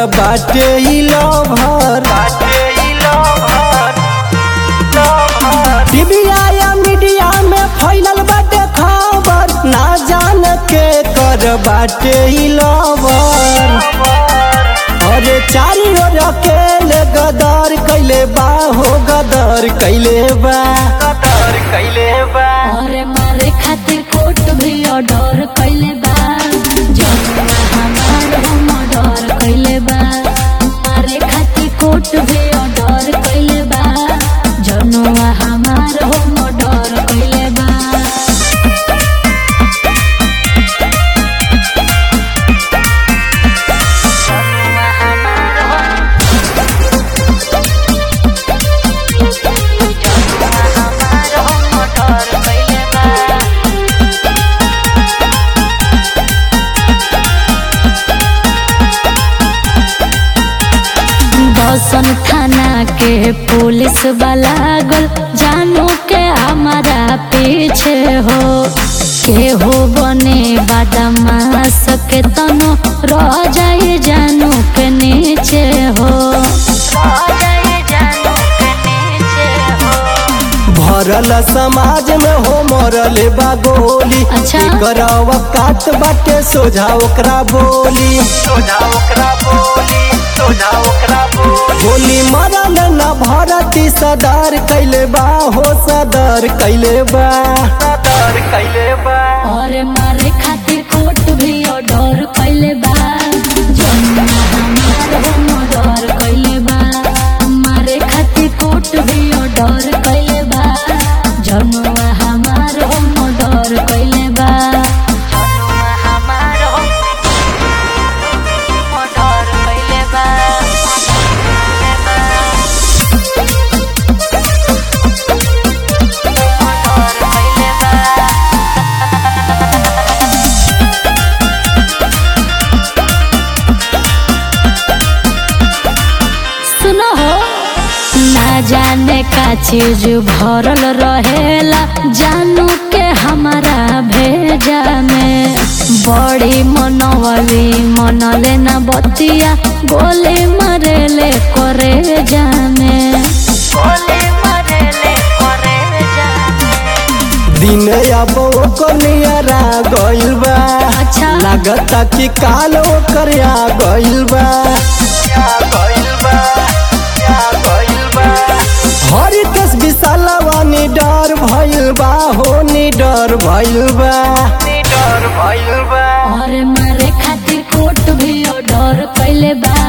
बाटे ई लभर टीवीया या मीडिया में फैलल बाटे खबर ना जान के कर बाटे ई लवर अरे चारी ओर अकेले गदर कैले बा हो गदर कैले बा और मारे खातिर कोर्ट भी ऑर्डर कैले बा जमुना हमार हम ऑर्डर कैले बा मारे खातिर कोर्ट भी ऑर्डर कैले बा जनुआ हमार हम ऑर्डर कैले बा दसन थाना के पुलिस वाला गल जानू के हमारा पीछे हो के हो बने बदमाश के तनो रह जाए जानू के नीचे हो भरल समाज में हो मरल बा गोली अच्छा। एकर अवकात बाटे सोझा ओकरा बोली गोली मरल न भरती सदर कैले बा हो सदर कैले बा और मारे खातिर कोर्ट भी ऑर्डर कैले बा जमुना हमार हम ऑर्डर कैले बा मारे खातिर कोर्ट भी ऑर्डर कैले बा जमुना हमार हम ऑर्डर कैले बा सुनो हो ना जाने का चीज भरल रहेला जानू के हमारा भेजा में बड़ी मनवली मनले ना बतिया गोली मरेले करे जामे दिन अब ओकर नियरा गइल बा अच्छा लागता कि काल ओकर आ गइल बा हरी केस विशालवा निडर भइल बा हो निडर भइल बा और मारे खातिर कोर्ट भी ऑर्डर कैले बा